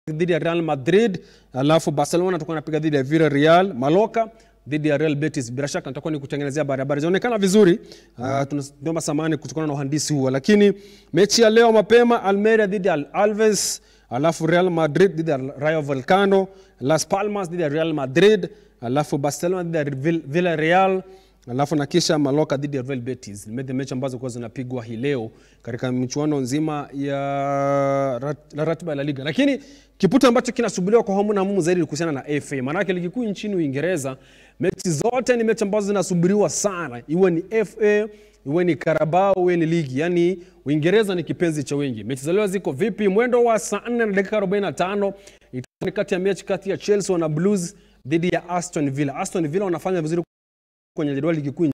dhidi ya Real Madrid, alafu Barcelona atakuwa anapiga dhidi ya Villarreal, Mallorca dhidi ya Real Betis. Bila shaka nitakuwa nikutengenezea barabara. Zinaonekana vizuri. Uh, tunaomba samahani kutokana na uhandisi huo, lakini mechi ya leo mapema Almeria dhidi ya Alves, alafu Real Madrid dhidi ya Rayo Vallecano, Las Palmas dhidi ya Real Madrid, alafu Barcelona dhidi ya Vill- Villarreal alafu na kisha Mallorca dhidi ya Real Betis. Ni mechi ambazo kwa zinapigwa hii leo katika michuano nzima ya rat- la ratiba ya La Liga, lakini kiputo ambacho kinasubiriwa kwa hamu na hamu zaidi ni kuhusiana na FA. Maanake ligi kuu nchini Uingereza, mechi zote ni mechi ambazo zinasubiriwa sana, iwe ni FA iwe ni Carabao iwe ni ligi. Yani Uingereza ni kipenzi cha wengi. Mechi za leo ziko vipi? Mwendo wa saa 4 na dakika 45 itakuwa ni kati ya mechi kati ya Chelsea wana Blues dhidi ya Aston Villa. Aston Villa wanafanya vizuri kwenye jedwali ligi kuu